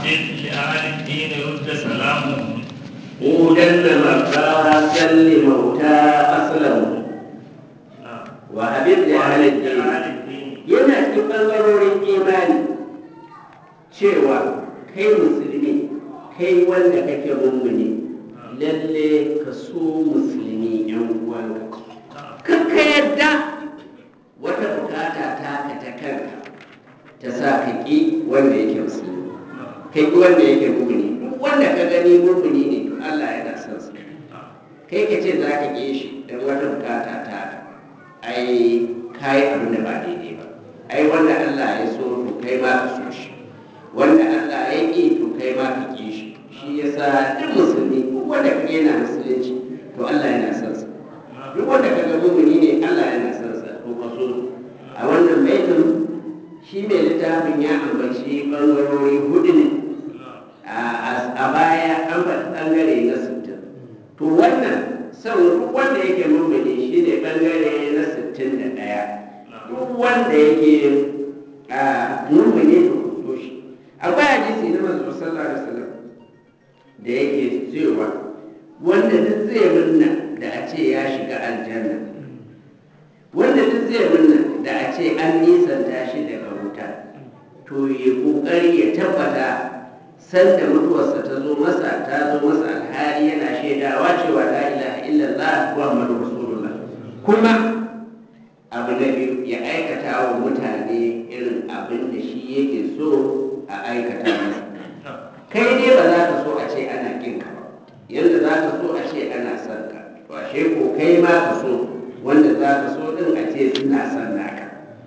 وحدث لأهل الدين رد سلامهم هودا مرضى لموتى أسلموا نعم وحبيب لأهل الدين لأهل الدين yana cikin ɓangarorin imani cewa kai musulmi kai wanda kake mummuni lalle ka so musulmi yan uwanka kan ka yarda wata bukata ta ka ta kanka ta sa ka ƙi wanda yake musulmi ka ƙi wanda yake mummuni duk wanda ka gani mummuni ne to Allah yana son sa kai ka ce za ka ƙi shi don wata bukata ta ka ai kayi abin da ba daidai ba ai wanda Allah ya so to kai ma ka so shi wanda Allah ya ƙi to kai ma ka ƙi shi shi yasa duk musulmi duk wanda ka yana musulunci to Allah yana son sa duk wanda ka ga mumuni ne Allah yana son sa to ka so a wannan baitin shi mai littafin ya ambaci bangarori hudu ne a a baya an faɗi ɓangare na sittin to wannan son duk wanda yake mummuni shi ne ɓangare na sittin da ɗaya duk wanda yake a mummuni to kusto shi akwai hadisi na manzo sallallahu alaihi wasallam da yake cewa wanda duk zai murna da a ce ya shiga aljanna wanda duk zai murna da a ce an nisanta shi daga wuta to ya kokari ya tabbata sanda mutuwarsa ta zo masa ta zo masa alhali yana shaidawa cewa la ilaha illallah muhammadu rasulullah kuma abu na biyu ya aikata wa mutane irin abin da shi yake so a aikata masa kai ne ba za ka so a ce ana kin ka ba yadda za ka so a ce ana son ka to ashe ko kai ma ka so wanda za ka so din a ce suna son naka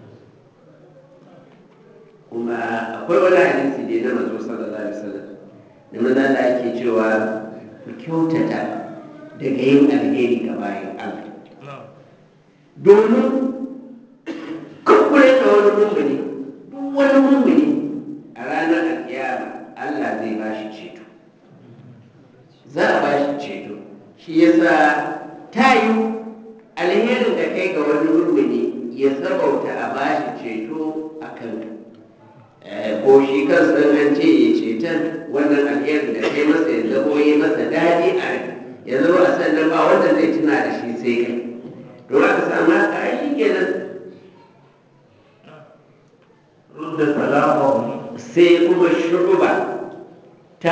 kuma akwai wani hadisi da na manzo sallallahu alaihi wasallam da manzo Allah yake cewa ku kyautata daga yin alheri ga bayan Allah domin kakkure da wani mummuni duk wani mummuni a ranar alkiyama Allah zai ba shi ceto za a ba shi ceto shi yasa ta yi alherin da kai ga wani mummuni ya sabauta a ba shi ceto a kanka ko shi kansa an ce ya ceton wannan alherin da kai masa ya zamo yi masa daɗi a rai ya zama a sannan ba wanda zai tuna da shi sai kai don aka samu haka ai shi kenan رد سلامهم sai kuma shuruba ta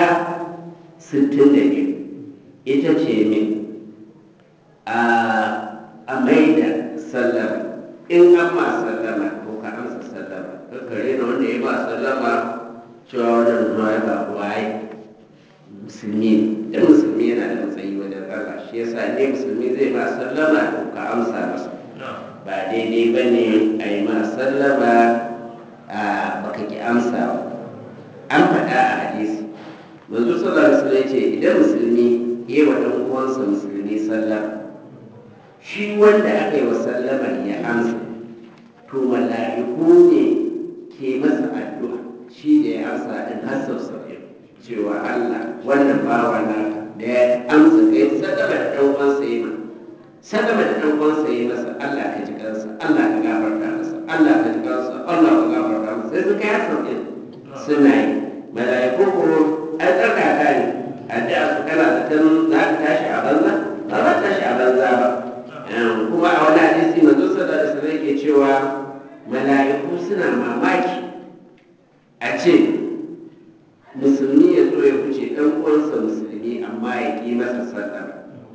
62 ita ce min a a maida sallama in an ma sallama ko ka amsa sallama kakkare na wanda ya ba sallama cewa wannan zuwa ya ba waye musulmi ne dan musulmi yana da matsayi wajen Allah shi yasa ne musulmi zai ba sallama to ka amsa masa ba daidai ba ne a yi ma sallama a baka ki amsa ba an faɗa a hadisi manzo sallallahu alaihi wasallam ce idan musulmi ya wa dan uwansa musulmi sallama shi wanda aka yi wa sallamar ya amsa to mala'iku ne ke masa addu'a shi da ya amsa din har sau saba'in cewa Allah wannan bawa na da ya amsa kai sallama da dan uwansa ya ma sallama da dan uwansa ya masa Allah ka ji kansa Allah ka gafarta masa Allah ka ji kansa Allah ka gafarta masa sai suka yi sauƙin suna yi mala'iku ko an tsarkaka ne addu'a su kana da tan za ka tashi a banza ba za ta tashi a banza ba kuma a wani hadisi manzo sallallahu alaihi wasallam yake cewa mala'iku suna mamaki a ce musulmi ya zo ya wuce ɗan uwansa musulmi amma ya ƙi masa sallah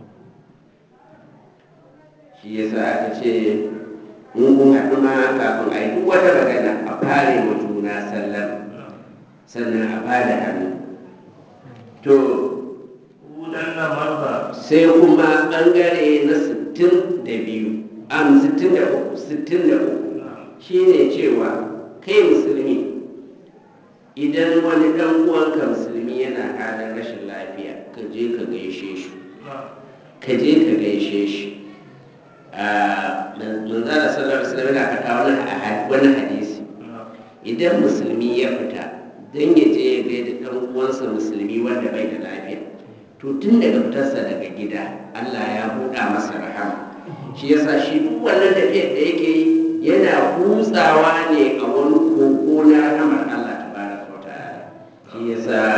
shi yasa aka ce in kun haɗu ma kafin a yi duk wata magana a fare wa juna sallah sannan a ba da hannu to هدى مرضى sai kuma ɓangare na sittin da biyu am sittin da uku sittin da uku shi ne cewa kai musulmi idan wani ɗan uwanka musulmi yana halin rashin lafiya ka je ka gaishe shi ka je ka gaishe shi a manzara sallallahu alaihi wasallam yana faɗa wani a- wani hadisi idan musulmi ya fita don ya je ya gaida ɗan uwansa musulmi wanda bai da lafiya to tun daga fitarsa daga gida Allah ya buɗa masa rahama shi yasa shi duk wannan tafiyar da yake yi yana kutsawa ne a wani koko na rahamar Allah tabaraka wa ta'ala shi yasa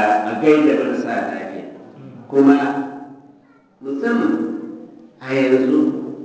gaida marasa lafiya kuma musamman a yanzu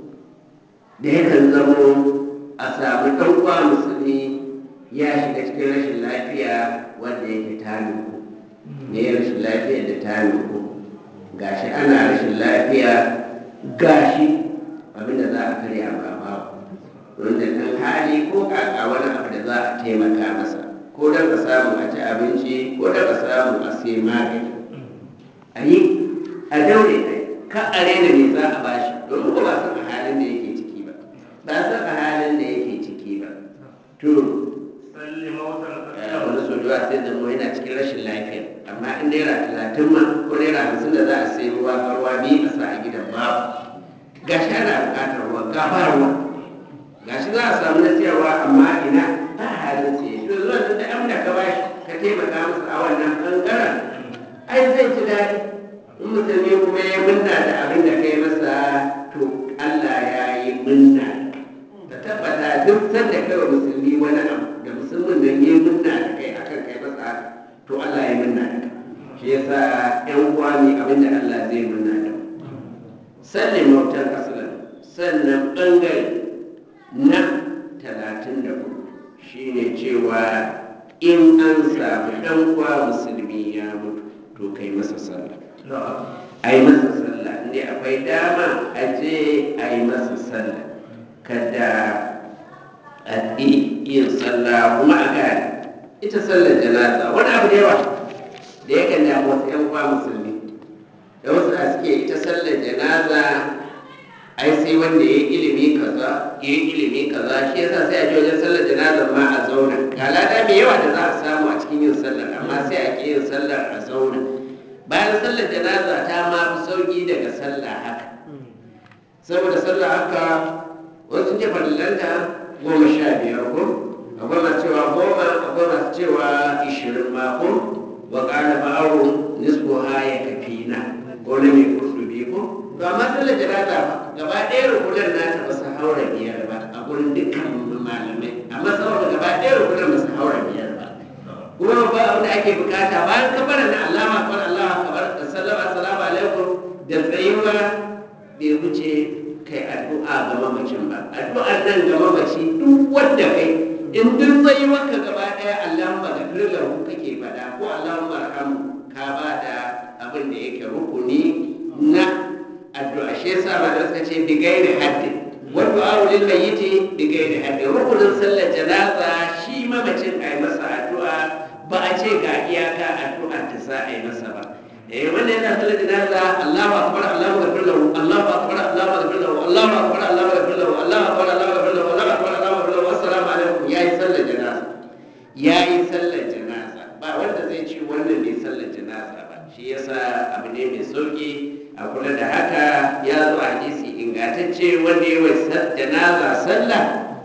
da yakan zamo a samu ɗan uwa musulmi ya shiga cikin rashin lafiya wanda yake ta nuku ne rashin lafiya da ta nuku gashi ana rashin lafiya gashi abinda za a karya ba ba wanda ɗan hali ko kaka wani abu da za a taimaka masa ko don a samu a ci abinci ko don a samu a sai magani a yi a daure a yi ka a rena me za a bashi domin ba san a halin da yake ciki ba ba san a halin da yake ciki ba to salli mautan a wani sojuwa sai zama yana cikin rashin lafiya amma in naira talatin ma ko naira hamsin da za a sai ruwa ga ruwa biyu a sa a gidan babu gashi ana buƙatar ruwa ga ba ruwa gashi za a samu na siyarwa amma ina ba halin siye to zuwa da da amda ka bashi ka taimaka masa a wannan ɓangaren ai zai ji daɗi in musulmi kuma ya munna da abin da kai masa to Allah ya yi munna ka tabbata duk sanda kai wa musulmi wani abu da musulmin nan ya munna da kai akan kai masa haka to Allah ya munna da kai shi yasa ƴan uwa ne abin da Allah zai munna da mu sallin mautar asalan sannan ɓangare na talatin da hudu shine cewa in an samu ɗan uwa musulmi ya mutu to kai masa sallah a yi masa sallah inda akwai dama a je a yi masa sallah kada a yi yin sallah kuma a gane ita sallar janaza wani abu da yawa da ya kan damu wasu 'yan uwa musulmi da wasu a suke ita sallar janaza ai sai wanda ya yi ilimi kaza ya yi ilimi kaza shi yasa sai a je wajen sallar janaza ma a zauna ga lada mai yawa da za a samu a cikin yin sallar amma sai a ƙi yin sallar a zauna bayan sallar janaza ta ma fi sauƙi daga sallah haka saboda sallah haka wasu ce farillanta goma sha biyar ko akwai masu cewa goma akwai masu cewa ishirin ma ko wa ƙara ba'arun nisfu haya kafina ko na mai kurdubi ko to amma sallar janaza fa gaba ɗaya rukunan nata ba su haura biyar ba a gurin dukkan malamai amma saboda gaba ɗaya rukunan ba su haura biyar ba kuma ba abin da ake bukata bayan kabara na Allahu akbar Allahu akbar da sallama assalamu alaikum da tsayuwa bai wuce kai addu'a ga mamacin ba addu'ar nan ga mamaci duk wanda kai in duk tsayuwar ka gaba ɗaya Allahumma ghafir lahu kake faɗa ko Allahumma arhamu ka ba da abin da yake rukuni na addu'a shi yasa ma da suka ce bi gairi haddin wa du'a lil mayyiti bi gairi haddin rukunin sallar janaza shi mamacin ai masa addu'a ba a ce ga iyaka addu'a ta za a yi masa ba eh wanda yana sallar janaza Allahu akbar Allahu akbar lahu Allahu akbar Allahu akbar lahu Allahu akbar Allahu akbar lahu Allahu akbar Allahu akbar lahu Allahu akbar Allahu akbar lahu assalamu alaikum yayi sallar janaza yayi sallar janaza ba wanda zai ce wannan bai sallar janaza ba shi yasa abu ne mai sauki a kula da haka ya zo a hadisi ingantacce wanda ya wai janaza sallah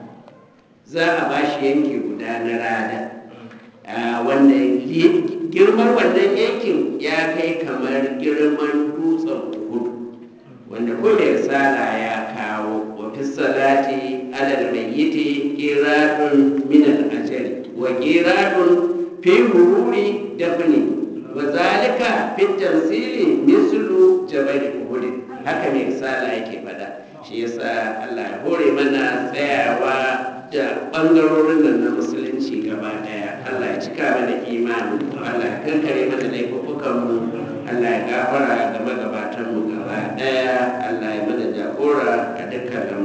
za a ba shi yanki guda na rada wanda girman wannan yankin ya kai kamar girman dutsen uhudu wanda ko mai risala ya kawo wa fi salati alal mayyiti qiratun min al ajali wa qiratun fi hururi dafni wa zalika fi tamsili mislu jabal uhud haka mai risala yake fada shi yasa Allah ya hore mana tsayawa da ɓangarorin nan na musulunci gaba ɗaya Allah ya cika mana imani Allah ya kankare mana laifukan mu Allah ya gafara ga magabatan mu gaba ɗaya Allah ya mana jagora a dukkan